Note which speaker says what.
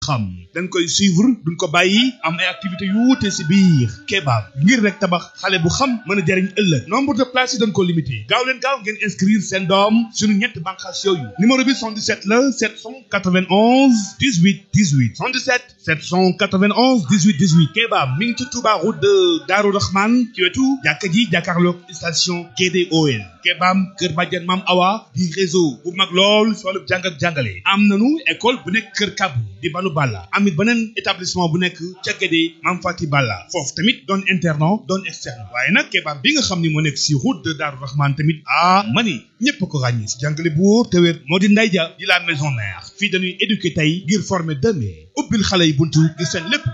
Speaker 1: xam dañ koy suivre duñ ko bàyyi am ay activités yu wuute si biir kebaab ngir rek tabax xale bu xam mën a jariñ ëllëg nombre de places yi dañ ko limité gaaw leen gaaw ngeen inscrire seen doom suñu ñetti bànqaas yooyu numéro bi 77 la 791 18 18 77 791 18 18 kebaab mi ngi ci Touba route de Darou Rahman ci wetu jàkka ji jàkkaarloog station GDOL kebaab kër bàjjen maam Awa di réseau bu mag lool si wàllu jàng ak jàngale am nanu école bu nekk kër kabu di banu Balla amit beneen établissement bu nekk ca Guédé Mam Fati Balla foofu tamit doon internat doon externe waaye nag kebaab bi nga xam ni moo nekk si route de Darou Rahman tamit ah mani ñëpp ko ràññi si jàngale bu wóor te wér moo di Ndeye Dia di la maison mère fii dañuy éduquer tey ngir former demain ubbil xale yi buntu ngir seen lépp